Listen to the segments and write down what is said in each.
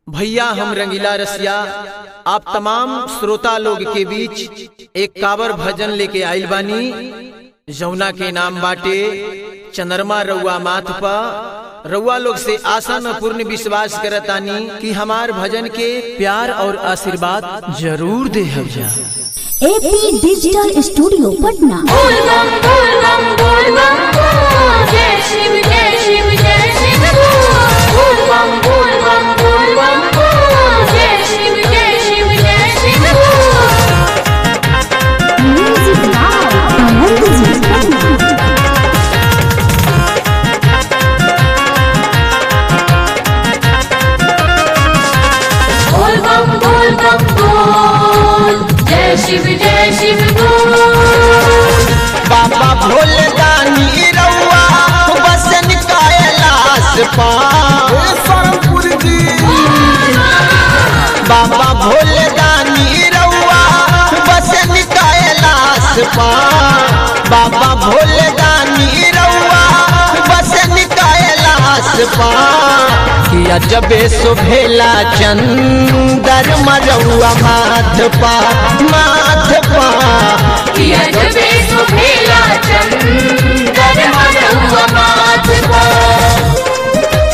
भैया हम रंगीला रसिया आप तमाम श्रोता लोग के बीच एक कावर भजन लेके आइल बानी जमुना के नाम बाटे चंद्रमा रउआ माथ पा रउआ लोग से आशा न पूर्ण विश्वास करतानी कि हमार भजन के प्यार और आशीर्वाद जरूर दे जा एपी डिजिटल स्टूडियो पटना बोल बम बोल बम बोल बम बोल जय शिव जय शिव जय शिव बोल बोल बम बोल बम बोल बम बोल जय शिव जय शिव जय शिव बोल म्यूजिक लाइव आनंद जी पटना बोल बम बोल बम बोल जय शिव जय शिव बोल बाबा भोले दानी रउआ बसन कैलाश पा बाबा भोले दानी रउआ बसन कैलाश पा बाबा भोले दानी रउआ बसन कैलाश पा किया जबे सुभेला चंदर मरउआ माथ पा माथ पा किया जबे सुभेला चंदर मरहुआ माथ पर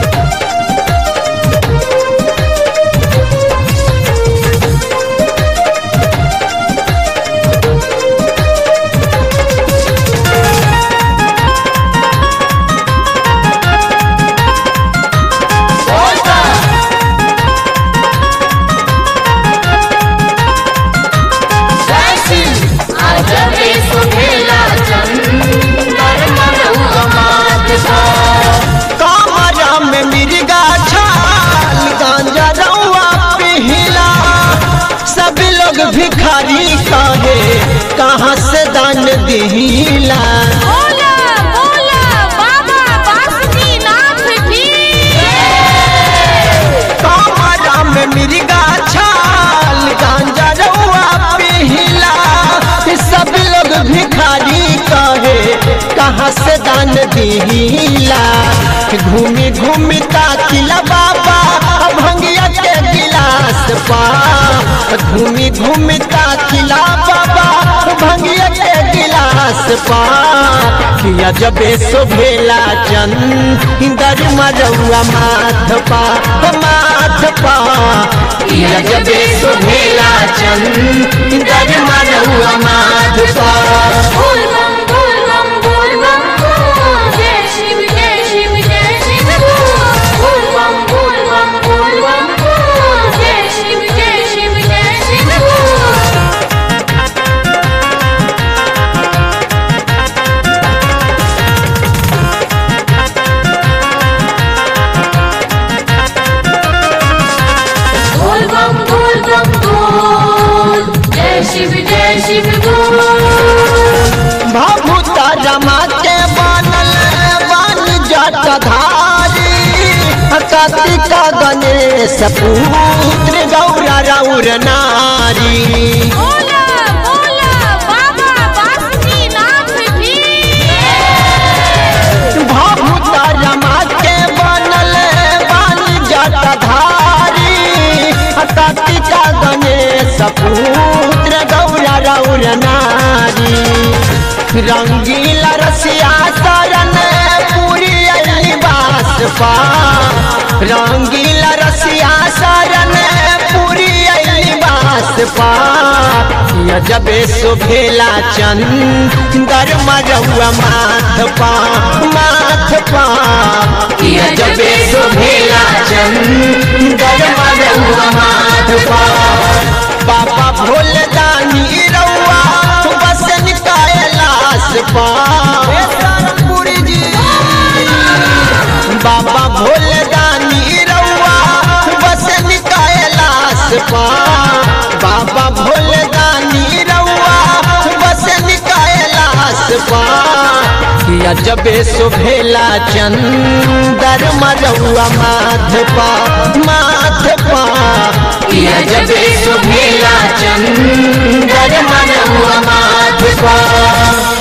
जबे सुभेला चंदर मरहुआ माथ पर कामरा में मिर्गा छाल गांजा रउआ पिहिला सब लोग भिखारी कहे कहाँ से दान दिहिला बोला बोला बाबा बासुकीनाथ की कामरा में मिर्गा छाल गांजा रउआ पिहिला सब लोग भिखारी कहे कहाँ से दान दिहिला घूमी घूमी ताकिला बाबा भंगिया के गिलास पा घूमी घूमी ताकिला बाबा भंगिया के गिलास पा किया जबे शोभेला चंदर मरउआ माथ पा माथ पा किया जबे शोभेला चंदर मरउआ माथ पा बोल बम बोल बम बोल बम बोल जय शिव जय शिव जय शिव बोल बोल बम बोल बम बोल बम बोल जय शिव जय शिव जय शिव बोल बोल बम बोल बम बोल जय शिव जय शिव बोल भभूता रमा के बनल बन जटधारी कार्तिका गणेश पुत्र गौरा रौर नारी बोला बोला बाबा बासुकीनाथ की भभूता रमा के बनल बन जटधारी कार्तिका गणेश पुत्र गौरा रौर नारी रंगीला रसिया शरण पूरी अली बास पा रंगीला रसिया शरण पूरी अली बास पा या जबे सुभेला चंदर मरउआ माथ पा माथ पा या जबे सुभेला चंदर मरउआ माथ पा बाबा भोले दानी रउआ बसन कैलाश पा बाबा भोले दानी रउआ बसन कैलाश पा बाबा भोले दानी रउआ बसन कैलाश पा किया जबे सुभेला चंदर मरउआ माथ पा माथ पा किया जबे सुभेला चंदर मरउआ माथ पा